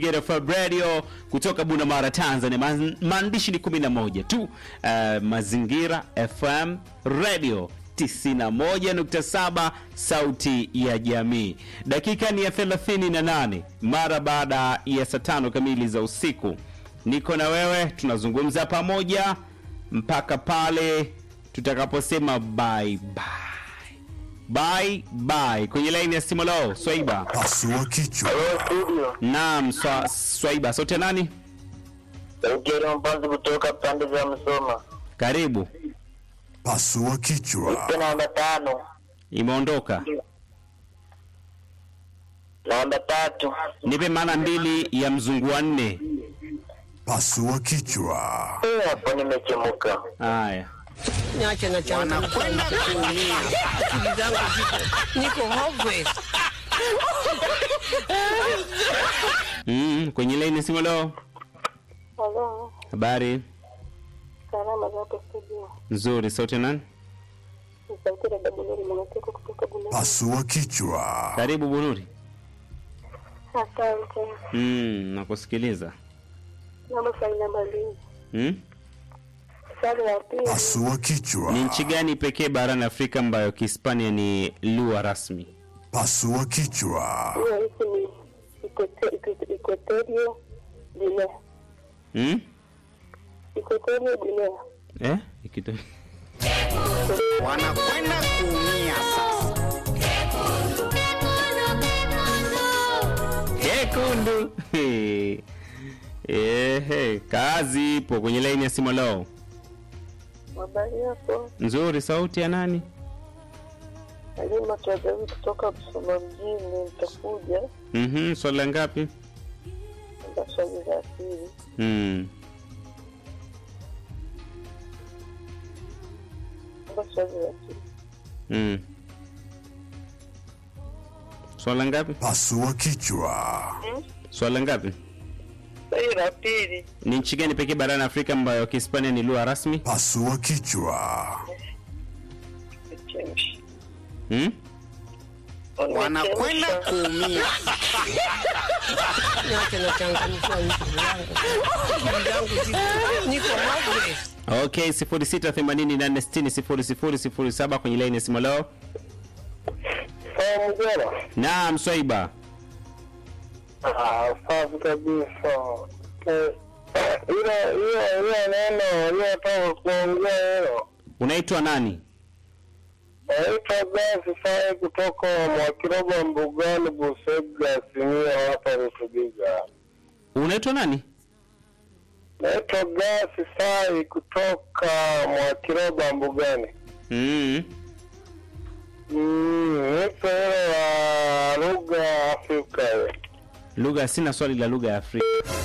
FM Radio kutoka Bunamara, Tanzania. Ma- Maandishi ni 11 tu. Uh, Mazingira FM Radio 91.7 sauti ya jamii. Dakika ni ya 38 mara baada ya saa tano kamili za usiku. Niko na wewe, tunazungumza pamoja mpaka pale tutakaposema bye bye. Bye bye. Kwenye laini ya simu leo, Swaiba. Pasua kichwa. Hello studio. Naam, swa, Swaiba. Sauti ya nani? Ugero mpanzi kutoka pande za Msoma. Karibu. Pasua kichwa. Ipe namba tano. Imeondoka. Namba tatu. Nipe maana mbili ya mzungu wa nne. Pasua kichwa. Eh, hapo nimechemuka. Haya. Niache na changamoto kuumia. Akili zangu ziko niko hopeless. Mm, kwenye laini ya simu leo. Halo, Habari salama za hapo studio. nzuri. Sauti ya nani? Ni sauti ya dada Bunuri Mwanateko kutoka Bunuri. Pasua kichwa. Karibu Bunuri. Asante. Mm, nakusikiliza. Naomba swali namba mbili. Mm? Swali la pili, Pasua kichwa. Ni nchi gani pekee barani Afrika ambayo Kihispania ni lugha rasmi? Pasua kichwa. hiyo hiki ni Equato- Equato- Equatorio Guinea. Mm? Equatorio Guinea. Eh? Ikito... Wanakwenda kuumia sasa. Kekundu. Ehe, kazi ipo kwenye laini ya simu leo. Habari yako? Nzuri, sauti ya nani? Halima Twagawi kutoka Busoma mjini. Nitakuja Mhm, swali la ngapi? namba swali la pili. Mm. Namba swali la pili. Mm. Swali la ngapi? Pasua kichwa. Swali la ngapi? Swali la pili. Ni nchi gani pekee barani Afrika ambayo Kihispania ni lugha rasmi? Pasua kichwa. Chemsha. Mm? Wanakwenda kuumia. Niache na changamoto akili zangu. Akili zangu ziko niko hopeless. Okay, 0688600007 kwenye laini ya simu leo. Sawa mjera. Naam, Swaiba. Ah, safi kabisa. Eh, Hilo hiyo hiyo neno uliotoka kuongea hilo. Unaitwa nani? Naitwa Gasi Sai kutoka Mwakiroba Mbugani Busega Simia hapa Rutubiga. Unaitwa nani? Naitwa Gasi Sai kutoka Mwakiroba Mbugani. Mm. Mm, nipo hilo la lugha ya Afrika hiyo. Lugha sina swali la lugha ya Afrika.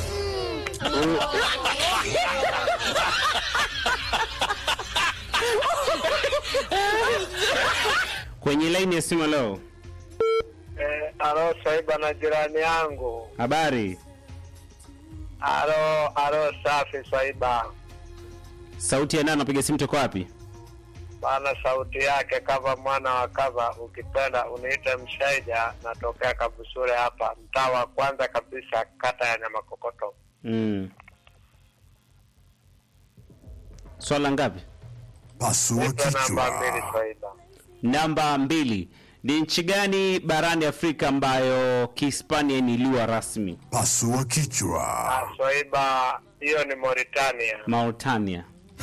Kwenye laini ya simu leo. Eh, alo Saiba na jirani yangu. Habari. Alo, alo safi Saiba. Sauti ya nani napiga simu toka wapi? Bana sauti yake kava mwana wa kava, ukipenda uniite Mshaija, natokea Kabusure hapa, mtaa wa kwanza kabisa, kata ya Nyamakokoto. Mm. Swala ngapi? Pasua Nipe namba mbili kichwa. Saiba. Namba mbili. Ni nchi gani barani Afrika ambayo Kihispania ni lugha rasmi? Pasua kichwa. Ah, Swaiba, hiyo ni Mauritania. Mauritania.